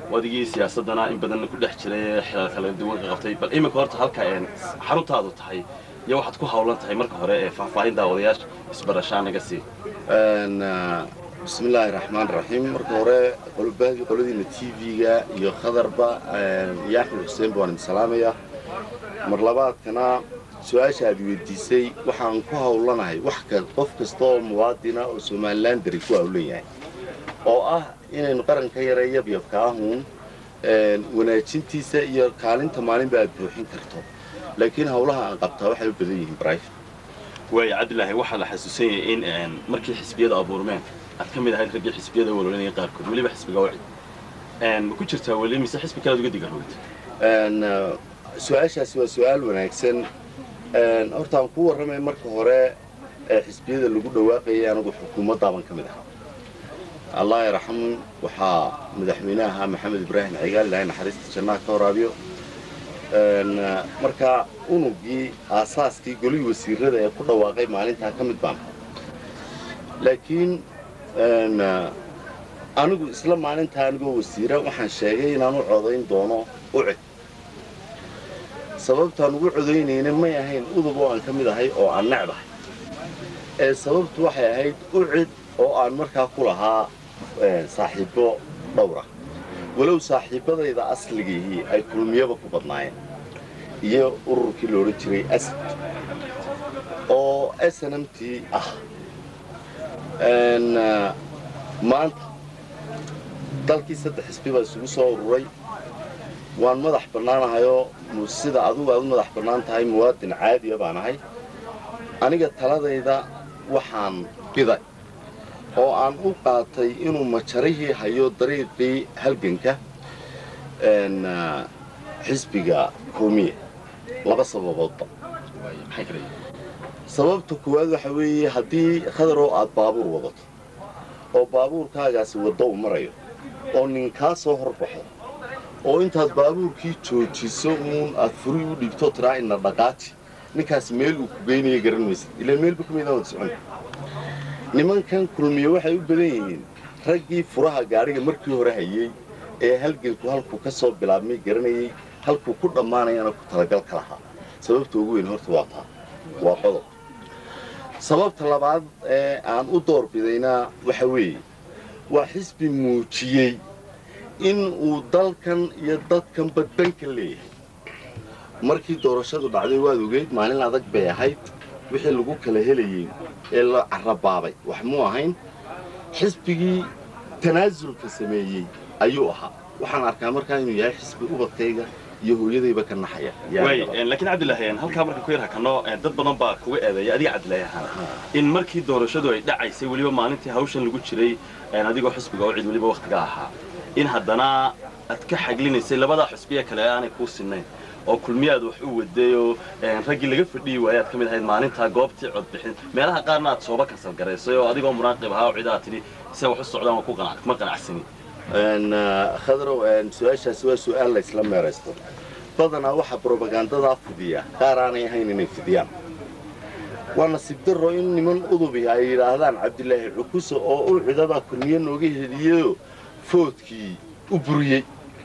wadigii siyaasadana in badan ku dhex jiray xilal kala duwan ka qabtay bal iminka horta halka xaruntaadu tahay iyo waxaad ku hawlan tahay marka hore ee faahfaahin daawadayaasha isbarashaa naga sii bismi illaahi raxmaan raxiim marka hore qoladiina t v-ga iyo khadarba iyo axmed xuseenba waan idin salaamaya mar labaadkana su-aasha aad weydiisay waxaan ku hawlanahay wax qof kasta oo muwaadina oo somalilan dari ku hawlan yahay oo ah inaynu qaranka yare yabyabka ahuun wanaajintiisa iyo kaalinta maalinba aad buuxin karto laakiin hawlaha aan qabtaa waxay u badan yihiin brivate waaya cabdilaahi waxaa la xasuusan yahay in markii xisbiyada abuurmeen aad ka mid ahayd raggii xisbiyada walwalinaya qaarkood weliba xisbiga wacid ma ku jirtaa weli mise xisbi kalead uga digarowd su-aashaasi waa su-aal wanaagsan horta aan ku warramay marka hore ee xisbiyada lagu dhawaaqayay anagu xukuumaddaaban ka mid aha allah yaraxam waxaa madaxweynaha maxamed ibraahim cigaal ilahay naxariista jannaha ka waraabiyo marka unugii aasaaskii golihii wasiirada ee ku dhawaaqay maalintaa ka mid baan laakiin anigu isla maalintaa anigoo wasiira waxaan sheegay inaan u codayn doono ucid sababtaan ugu codaynayna may ahayn udub oo aan ka mid ahay oo aan necbahay ee sababtu waxay ahayd ucid oo aan markaa ku lahaa saaxiibbo dhowra walow saaxiibbadayda asligihii ay kulmiyaba ku badnaayeen iyo ururkii la odhan jiray asad oo snmt ah maanta dalkii saddex xisbi baa isugu soo ururay waan madax bannaanahayoo sida adugu aad u madax bannaan tahay muwaadin caadiya baan ahay aniga taladayda waxaan biday oo aan u qaatay inuu majarihii hayo dariiqii halganka xisbiga koomiye laba sababoodba sababta koowaad waxa weeye haddii khadaroo aad baabuur wadato oo baabuurkaagaasi waddo u marayo oo nin kaa soo horbaxo oo intaad baabuurkii joojiso uun aad furi u dhiibto tiraa ina dhaqaaji ninkaas meel uu ku geynaya garan maysid ilaa meelba ka midaan wad socon nimankan kulmiye waxay u badan yihiin raggii furaha gaadhiga markii hore hayey ee halganku halkuu ka soo bilaabmay garanayey halkuu ku dhammaanayana ku talagal ka lahaa sababta ugu weyn horta waa taa waa qodob sababta labaad ee aan u doorbidayna waxa weeye waa xisbi muujiyey in uu dalkan iyo dadkanba danka leeyahay markii doorashadu dhacday waad ogeyd maalin adag bay ahayd wixii lagu kala helayey ee la carabaabay wax muu ahayn xisbigii tanaasulka sameeyey ayuu ahaa waxaan arkaa markaa inuu yahay xisbi ubadkayga iyo hooyadayba ka naxaya laakiin cabdilaahi halkaa marka ku yar hakano dad badan baa kuga eedeeya adiga cabdilaahi ahaan in markii doorashadu ay dhacaysay weliba maalintii hawshan lagu jiray adigoo xisbiga oo cid weliba wakhtiga ahaa in haddana aad ka xaglinaysay labadaa xisbiya kale aanay kuu sinnayn oo kulmiyaad wax u waday oo raggii laga fadhiyi waayay aad ka mid ahayd maalintaa goobtii codbixin meelaha qaarna aad sooba kasal garaysay oo adigoo munaaqib ahaa oo cidaa tidhi se wax u socdaan kuma qanacsani khadrow su-aashaasi waa su-aal la isla meeraysto badanaa waxaa brobagandadaa fidiya qaar aanay ahayn inay fidiyaan waa nasiib darro in niman udubi ay yidhaahdaan cabdilaahi cukuso oo u cidada kulmiye nooga heliyeyo foodkii u buriyey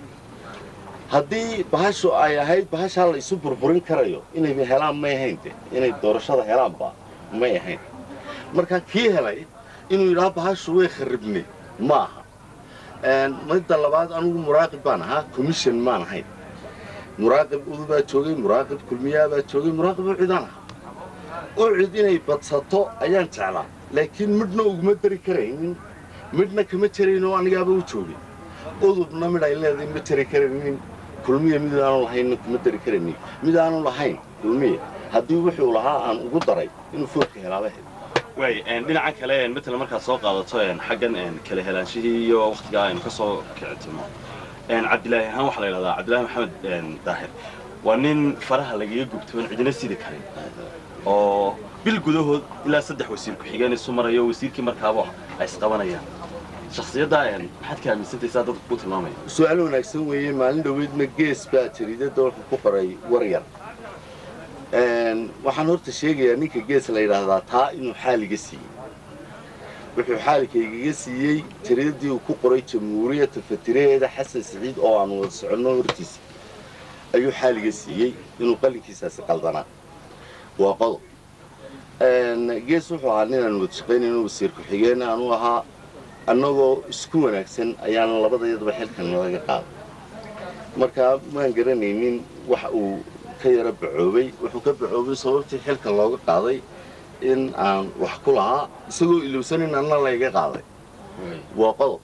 haddii bahashu ay ahayd bahashaa la isu burburin karayo inay helaan may ahayn de inay doorashada helaanba may ahayn marka kii helay inuu yidhaha bahashu way kharibnay ma aha midda labaad anugu muraaqib baan ahaa commission maan ahayn muraaqib udubaa joogay muraaqib kulmiyaabaa joogay muraaqib ucidaan ahaa ucid inay badsato ayaan jeclaa laakiin midhna uguma dari karaynin midhna kama jaraynoo anigaaba u joogay udubna midh ay leedahay ma jari karaynin kulmiya mid aanu lahaynna kuma dari karaynin mid aanu lahayn kulmiya haddii wuxuu lahaa aan ugu daray inuu foodka helaaba hel waay dhinaca kale matala markaad soo qaadato xaggan kala helaanshihii iyo wakhtigaa aynu ka soo kicitimo cabdilaahi ahaan waxaa la yidhahdaa cabdillahi maxamed daahir waa nin faraha lagaga gubtoon cidina sidi karin oo bil gudahood ilaa saddex wasiir ku-xigeen isu marayo wasiirkii markaaba ay isqabanayaan shakhsiyaddaa maxaad ka aaminsantaysaa dadku ku tilmaamaya su-aal wanaagsan weeye maalin dhoweydna gees baa jariidadda wuxuu ku qoray war yar waxaan horta sheegayaa ninka gees la yidhaahdaa taa inuu xaaliga siiyey wuxuu xaalikaygaga siiyey tiradii uu ku qoray jamhuuriyadda fatiraheeda xasan siciid oo aan wada soconno hortiisa ayuu xaaliga siiyey inuu qalinkiisaasi qaldanaa waa qodob gees wuxuu ahaa ninaan wada shaqaynayno wasiir ku-xigeen aanu ahaa annagoo isku wanaagsan ayaana labadayadaba xilkan nalaga qaaday markaa maan garanaynin wax uu ka yaro bacoobay wuxuu ka bacoobay sababtii xilkan looga qaaday in aan wax ku lahaa isagoo ilowsanin anna layga qaaday waa qodob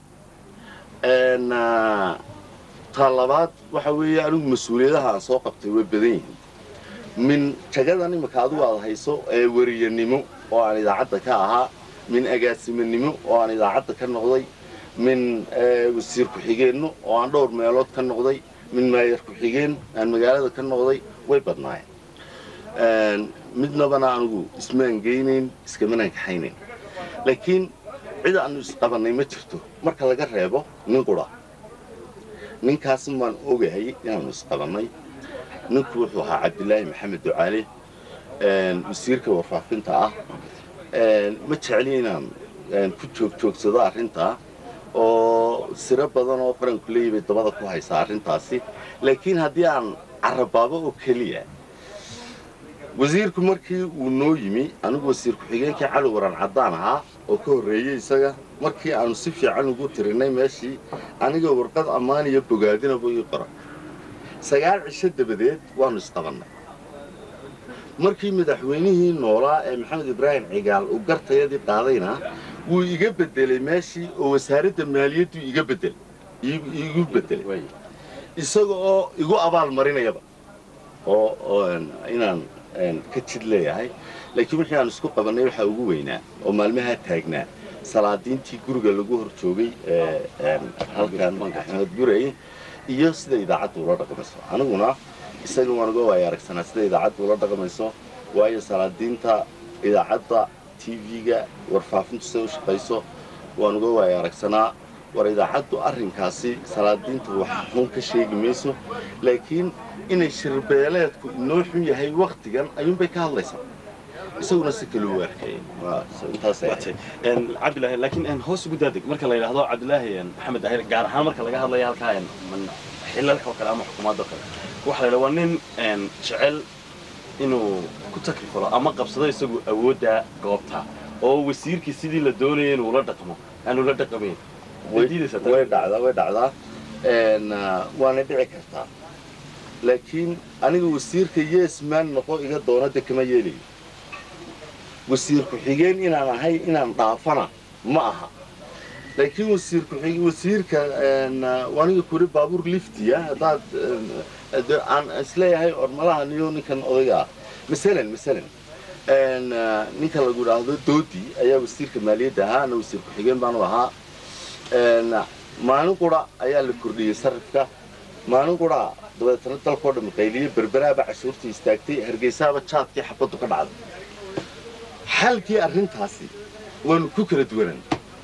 taa labaad waxa weeye anigu mas-uuliyadaha aan soo qabtay way badan yihiin min jagadan imika adigu aad hayso ee weriyanimo oo aan idaacadda ka ahaa min agaasimanimo oo aan idaacadda ka noqday min wasiir ku-xigeenno oo aan dhowr meelood ka noqday min maayar ku-xigeen aan magaalada ka noqday way badnaayeen midnabana anigu ismaan geynayn iskamanaan kaxaynayn laakiin cid aanu isqabannay ma jirto marka laga reebo nin qura ninkaas maan ogahay inaanu isqabannay ninku wuxuu ahaa cabdilaahi maxamed ducaale wasiirka warfaafinta ah ma jecli inaan ku joogjoogsado arrintaa oo siro badan oo qaranku leeyi bay dabada ku haysaa arrintaasi laakiin haddii aan carabaabo oo keliya wasiirku markii uu noo yimi anigu wasiir ku-xigeenkii cali waran caddaan ahaa oo ka horreeyey isaga markii aanu si fiican ugu tirinay meeshii aniga warqad ammaan iyo bogaadinaba ii qoran sagaal cisho dabadeed waannu isqabannay markii madaxweynihii noolaa ee maxamed ibraahim cigaal uu gartayadii qaadayna wuu iga beddelay meeshii oo wasaaradda maaliyaddu iga beddelay igu beddelay isaga oo igu abaal marinayaba oo inaan ka jid leeyahay laakiin wixii aan isku qabannay waxaa ugu weynaa oo maalmahaa taagnaa salaadiintii guriga lagu hor joogay halkan axmed guray iyo sida idaacaddu ula dhaqmayso aniguna isaga waan uga waaya aragsanaa sida idaacaddu ula dhaqmayso waayo salaadiinta idaacadda t v-ga warfaafintu siday u shaqayso waan uga waaya aragsanaa war idaacaddu arrinkaasi salaadiinta wax xun ka sheegi mayso laakiin inay shirbeeleedku inoo xun yahay waktigan ayuunbay ka hadlaysaa isaguna si kale u arkayay cabdilaahi laakiin hoos ugu daadeg marka la yidhaahdo cabdilaahi maxamed dahir gaar ahaan marka laga hadlaya halkaa xilalka oo kale ama xukuumadda oo kale waxa la yidhaha waa nin jecel inuu ku takrifalo ama qabsado isagu awoodda goobta oo wasiirkii sidii la doonaya inuu la dhaqmo aanu la dhaqamayn way dhacdaa way dhacdaa waana dhici kartaa laakiin aniga wasiirka yeesmaan noqo iga doona de kama yeelayo wasiir ku-xigeen inaan ahay inaan dhaafana ma aha laakiin wasiir ku-xig wasiirka aniga kuri baabuur liftiya haddaad aan isleeyahay ormalaha niyo ninkan odayga ah masalan masalan ninka lagu idhaahdo doodi ayaa wasiirka maaliyadda ahaa ana wasiir ku-xigeen baanu ahaa maalin qura ayaa la kordhiyey sarifka maalin qura dabeetana dalkao dhan qayliye berberaaba cashuurtii istaagtay hargeysaaba jaadkii xabaddu ka dhacday xalkii arrintaasi waanu ku kala duwanaan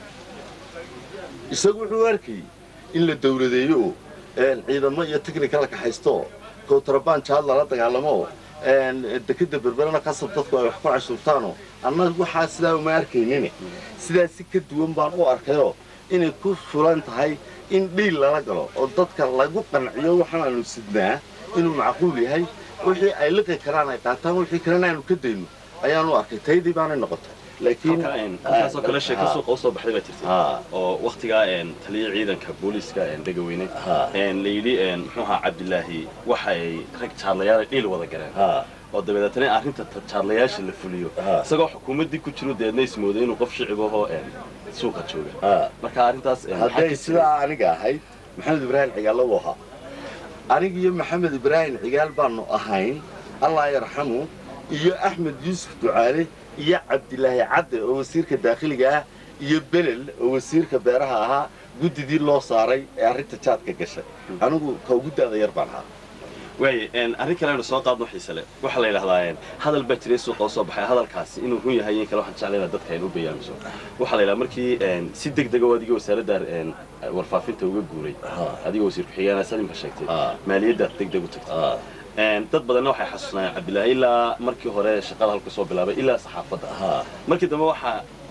isagu wuxuu arkayey in la dawladeeyo oo ciidamo iyo technika la kaxaysto kowtarabaan jaad lala dagaalamo dekeda berberana qasab dadku ay wax ku cashuurtaanoo annaga waxaa sidaa uma arkaynin sidaa si ka duwan baan u arkayoo inay ku fulan tahay in dhiil lala galo oo dadka lagu qanciyo waxaanaanu sidnaa inuu macquul yahay wixii ay liqi karaan ay qaataan wixii kalena aanu ka dayno ayaanu arkay taydii baanay noqotay laakiin halkaasoo kale sheeko suuqa usoo baxday baa jirtay oo waktigaa taliya ciidanka booliiska dhegaweyne la yidhi muxuu ahaa cabdilaahi waxa ay rag jaadlayaal dhiil wada galeen oo dabeedeetana arrinta jaadlayaasha la fuliyo isagoo xukuumaddii ku jiro deedna ismooday inuu qof shicibahoo suuqa jooga marka arrintaas hadday sidaa aniga ahayd maxamed ibraahim cigaalla u ahaa aniga iyo maxamed ibraahim cigaal baanu ahayn allah yarxamu iyo axmed yuusuf ducaale iyo cabdilaahi cadde oo wasiirka daakhiliga ah iyo belel oo wasiirka beeraha ahaa guddidii loo saaray ee arrinta jaadka gashay anigu ka ugu da'da yar baan ahaa waay arrin kale aynu soo qaadno xiise le waxaa la yidhahdaa hadal baa jiray suuqa usoo baxay hadalkaasi inuu run yahay in kale waxaan jeclayna dadka aynu u bayaamiso waxaa la yidhaha markii si deg dega oo adiga wasaaradda warfaafinta uga guuray adigoo wasiir ku-xigeenaa salimka sheegtay maaliyadda deg deg u tagtay dad badanna waxay xasuusnaayeen cabdilaahi ilaa markii hore shaqada halka soo bilaabay ilaa saxaafadda markii dambe waxaa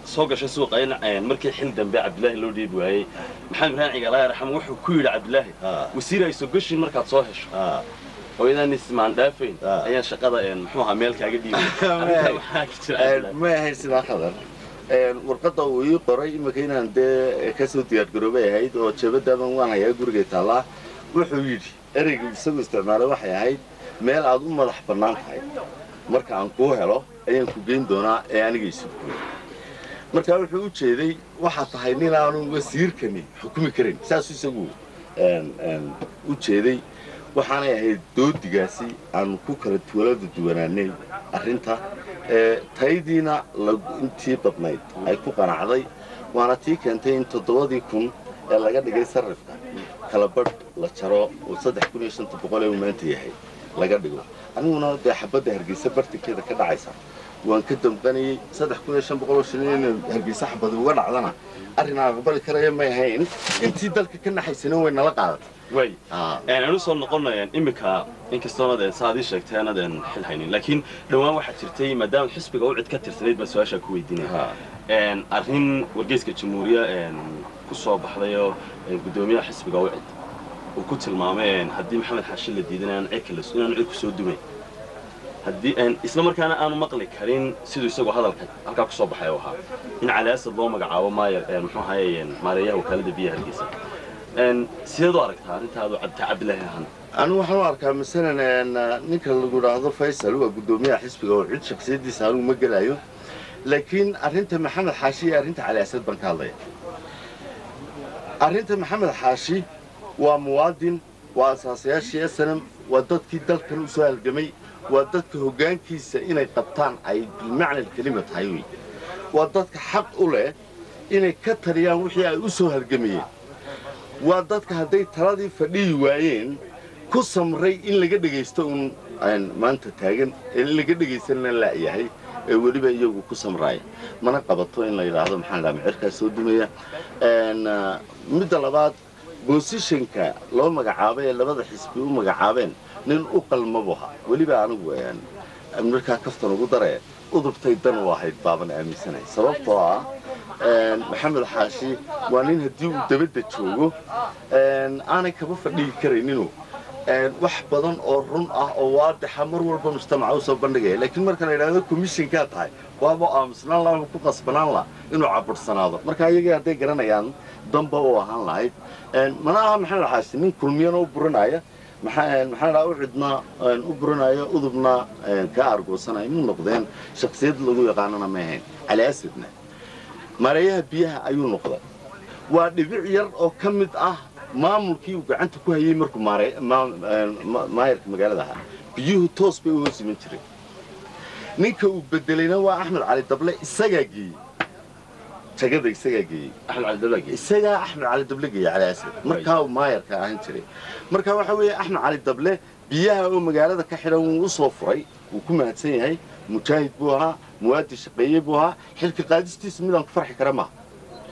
soo gashay suuqa in een, markii xil dambe cabdilaahi loo dhiibi waayey maxamed ibrahim cigaalaha raxam wuxuu ku yidhi cabdilaahi Ah. wasiir ay soo gashin markaad soo hesho Ah. oo idaan ismaan dhaafayn Ah. ayaan shaqada een, muxuu ahaa meel kaaga dhiibay Arrintaa maxaa ka jira Een, cabdilaahi? ma ahayn sidaa khadar Een, warqadda uu ii qoray imika inaan dee kasoo diyaargaroobay ahayd oo jeebadaaban waan hayaa gurigay taallaa wuxuu yidhi ereyga isagu isticmaalay waxay ahayd meel aad u madax bannaan tahay marka aan kuu helo ayaan ku geyn doonaa ee aniga isu guuy marka wuxuu u jeeday waxaa tahay nin aanu wasiirkani xukumi karin saasuu isagu een, een, u jeeday waxaanay ahayd doodigaasi aan ku kala tuwalada duwanaanay arrinta ee taydiina la- intii badnayd ay ku qanacday waana tii keentay in toddobadii kun ee laga dhigay sarrifka kala badh la jaro oo saddex kun iyo shanta boqol ee uu maanta yahay laga dhigo aniguna dee xabadda hargeysa bartinkeeda ka dhacaysa waan ka dambanayey saddex kun iyo shan boqol oo shilin inay hargeysa xabadi uga dhacdana arrin aan aqbali karaya may ahayn intii dalka ka naxaysana way nala qaadatay way Ah. een, aan u soo noqonay iminka inkastoonad een, saad ii sheegtay anadan xil haynin laakiin dhowaan waxaa jirtay maadaama xisbiga u cid ka tirsanayd baa su-aashaa ku weydiinaya Ha. een, arrin wargeyska jamhuuriya een, ku soo baxdayoo een, guddoomiyaha xisbiga u cid uu ku tilmaamay een, haddii maxamed xaashi la diidan inaan cid kale inaan cid ku soo dumay haddii een, isla markaana aanu maqli karin siduu isagoo hadalka halkaa ku soo baxay oo ahaa in calaasad loo magacaabo maayer een, muxuu ahaye een, maareeyaha wakaalada biyaha hargeysa een, sideed u aragtaa arrintaadu cabdi cabdilaahi ahaan anigu waxaan u arkaa masalan een, ninka lagu idhaahdo faysal waa guddoomiyaha xisbiga oo cid shaksiyadiisa anigu ma gelayo laakiin arrinta maxamed xaashi iyo arrinta cali asad baan ka hadlaya arrinta maxamed xaashi waa muwaadin waa asaasayaashii snm waa dadkii dalkan u soo halgamay waa dadka hoggaankiisa inay qabtaan ay bilmacna kelima tahay wey waa dadka xaq u leh inay ka taliyaan wixii ay u soo halgamayeen waa dadka hadday taladii fadhiyi waayeen ku samray in laga dhegaysto uun aan maanta taagan ee in laga dhegaysanna la'yahay ee weliba iyagu ku samraaya mana qabato in la yidhaahdo maxaan dhaha micirkaas soo dumaya Een, ah, midda labaad bosishanka loo magacaabay ee labada xisbi u magacaabeen nin u qalmabu ahaa weliba anigu een, markaa kaftan ugu daree udubtay dan u ahayd baaban aaminsanahay sababtoo ah een, maxamed xaashi waa nin haddii uu dabadda joogo een, aanay kaba fadhigi karayninu een, wax badan oo run ah oo waadixa mar walba mujtamaca u soo bandhigaya laakiin marka la yidhahdo commissionkaa tahay waaba aamusnaan laha ku qasbanaan laha inuu cabursanaado marka iyagii hadday garanayaan damba u ahaan lahayd Een, mana aha maxamed xaashi nin kulmiyana u burinaya maxaa maxaa dhaa u cidna een, u burinaya udubna een, ka argoosanaya mu noqdeen shaksiyad lagu yaqaanana ma ahayn cali asadna maareeyaha biyaha ayuu noqday waa dhibic yar oo ka mid ah maamulkii uu gacanta ku hayay markuu maare- maa- een, ma- maayarka magaalada ahaa biyuhu toos bay u hoos iman jireen ninka uu bedelayna waa axmed cali dable isagaa geeyey jagada isagaa geeyey axmed cali dablaagi isagaa axmed cali dable geeyey cali asad markaa uu maayarka ahaan jiray marka waxa weeye axmed cali dable biyaha oo magaalada ka xidhan wuu u soo furay wuu ku mahadsan yahay mujaahid buu ahaa muwaadin shaqeeye buu ahaa xilka qaadistiisu midaan ku farxi kara maaha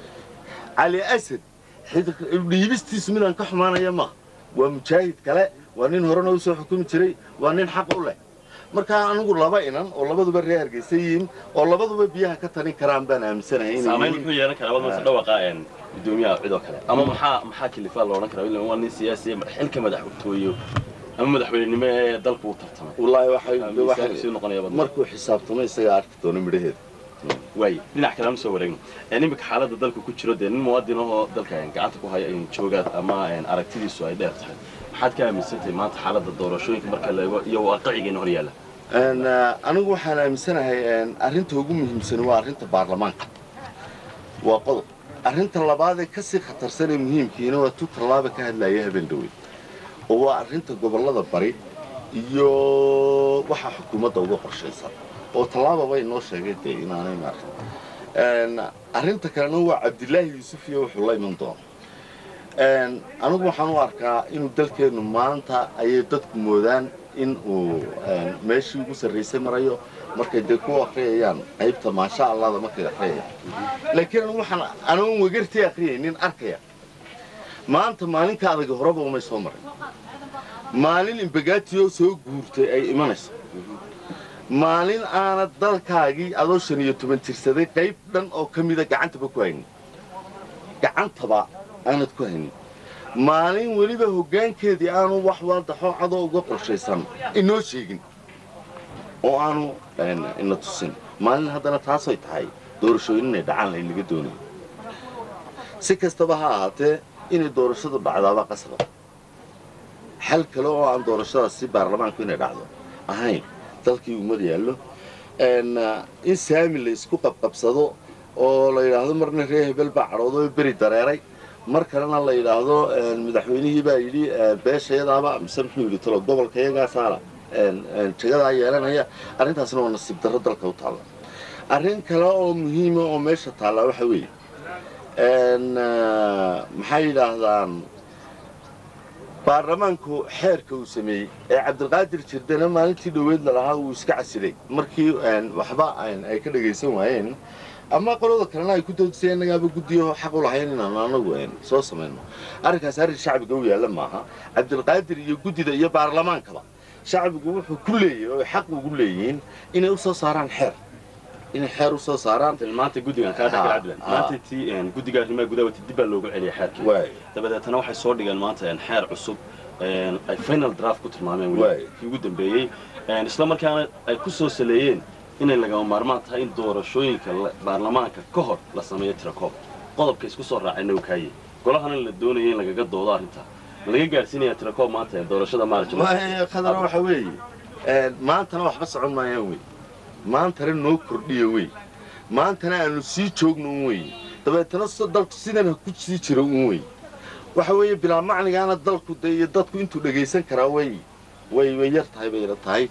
cali asad xilka- dhiibistiisu midaan ka xumaanaya maaha waa mujaahid kale waa nin horena u soo xukumi jiray waa nin xaq u leh markaa anigu laba inan oo labaduba reer hargeysa yihiin oo labaduba biyaha ka talin karaan baan aaminsanahay inay saamayn yihiin. muxuu yeelan karaa wadmase dhawaqa een, guddoomiyaha cid oo kale ama maxaa maxaa kilifaa la odhan karaa ila waa nin siyaasi xilka madaxtooyo ama madaxweynenimo ee dalku u tartamay wallaahi waxay miisaanku waxay sii noqonaya badna markuu xisaabtamo isagaa arki doona midhaheeda waay dhinac kale aan soo wareegno een, iminka xaaladda dalka ku jiro dee nin muwaadin ahoo dalka een, gacanta ku haya in joogaad ama een, aragtidiisu ay dheer tahay maxaad ka aaminsantahay maanta xaaladda doorashooyinka marka la eego iyo waaqicigeena hor yaalla Een, ah, anigu waxaan aaminsanahay een, arrinta ugu muhiimsan waa arrinta baarlamaanka waa qodob arrinta labaad ee kasii khatarsan ee muhiimkiina waa tu tallaaba ka hadlaya habeen dhaweyd oo waa arrinta gobollada bari iyo waxa xukuumadda uga qorshaysan oo tallaaba bay noo sheegay dee inaanay maaragta Een, arrinta kalena waa cabdilaahi yuusuf iyo wuxuu la iman doono Een, anigu waxaan u arkaa inuu dalkeennu maanta ayay dadku moodaan in uu een, meeshii ugu sarraysay marayo markay dee ku akhriyayaan qaybta maasha allahda markay akhriyayaan laakiin anigu waxaan anoon wegartii akhriyaynin arkaya maanta maalinka adaga horeba umay soo marin maalin imbagaatiyoo soo guurtay ay imanayso maalin aanad dalkaagii adoo shan iyo toban jirsaday qayb dhan oo ka mida gacantaba ku haynin gacantaba aanad ku haynin maalin weliba hoggaankeedii aanu wax wadaxoo cadoo uga qorshaysan inoo sheegin oo aanu ina tusin maalin haddana taasay tahay doorashooyin inay dhacaan layn laga doonayo si kastaba ha ahaatee inay doorashadu dhacdaaba qasaba xal kale oo aan doorashadaas si baarlamaanku inay dhacdo ahayn dalkii umad yaallo in saami la isku qabqabsado oo la yidhaahdo marna reer hebel baa cadhoodo beri dareeray mar kalena la yidhaahdo madaxweynihii baa yidhi beeshayadaaba mise muxuu yidhi talo gobolka iyagaasaala jagadaa yeelanaya arrintaasna waa nasiib darro dalka u taalla arrin kale oo muhiima oo meesha taalla waxa weeye maxay yidhaahdaan baarlamaanku xeerka uu sameeyey ee cabdilqaadir jirdana maalintii dhoweyd lalahaa uu iska casilay markii waxba ay ka dhagaysan waayeen ama qolada kalena ay ku doodisay innagaaba guddiyo xaq u lahayn inaan anagu soo samayno arrinkaas arrin shacbiga u yaalla maaha cabdilqaadir iyo guddida iyo baarlamaankaba shacbigu wuxuu ku leeyahy oo xaq ugu leeyihiin inay u soo saaraan xeer inay xeer u soo saaraan maanta guddigan kaa dhexgal cabdilan maanta tii guddiga arrimaha gudaha wati dib baa loogu celiyay xeerkii waay dabadeetana waxay soo dhigeen maanta xeer cusub ay final draft ku tilmaameen Waay. weli kii ugu dambeeyey isla markaana ay ku soo saleeyeen inay lagama maarmaan tahay in doorashooyinka la- baarlamaanka ka hor la sameeyo tirakoob qodobka isku soo raacayna uu kaayey golahana la doonaya in lagaga doodo arrinta laga gaadhsiinaya tirakoob maanta ee doorashada maarj waay khadara waxa weeye maantana waxba socon maayaan wey maantana noo kordhiya wey maantana aanu sii joogno un wey dabeetana s- dalku sidan ha ku sii jiro un wey waxa weeye bilaa macnigaana dalku de iyo dadku intuu dhegaysan karaa way way way yar tahay bayna tahay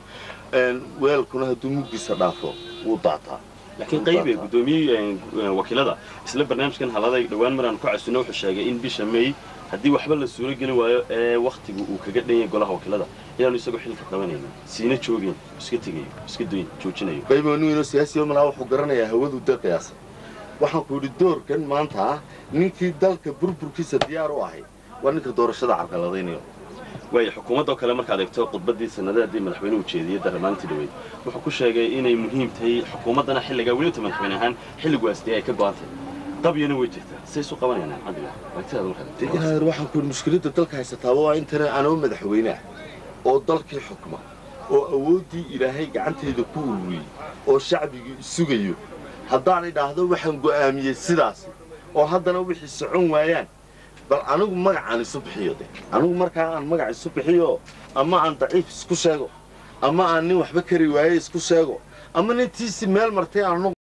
weelkuna hadduu mugdiisa dhaafo wuu daataa laakiin qaybe guddoomiyey wakiilada isla barnaamijkan haladay dhowaan maraan ku casino wuxuu sheegay in bisha may haddii waxba la suuro gelin waayo ee wakhtigu uu kaga dhan yahay golaha wakiilada inaanu isagoo xilka qabanaynin siina joogeen iska tegayo iska doyn joojinayo qaybooniino siyaasiyo malaa wuxuu garanayaa hawadu dee qiyaasa waxaan ku yidhi doorkan maanta ah ninkii dalka burburkiisa diyaar u ahay waa ninka doorashada carqaladaynayo waayo xukuumaddoo kale markaad eegto khudbaddii sanadaadii madaxweynuhu jeediyey daramaantii dhaweyd wuxuu ku sheegay inay muhiim tahay xukuumaddana xilligaa weliba madaxweyne ahaan xilligu aastiyay ay ka go'an tahay qabyana way jirtaa say isu qabanayaan cabdilah wagtidaada dee markaad inaadeer waxaan ku yidhi mushkiladda dalka haysataaba waa intana anoo madaxweyne ah oo dalkii xukma oo awooddii ilaahay gacantayda ku ururiyey oo shacbigii isugayo haddaan idhaahdo waxaan go'aamiyey sidaasi oo haddana wixii socon waayaan bal anigu magacaan isu bixiyo de anigu markaa aan magac isu bixiyo ama aan daciif isku sheego ama aan nin waxba kari waaye isku sheego ama nintiisi meel martay aan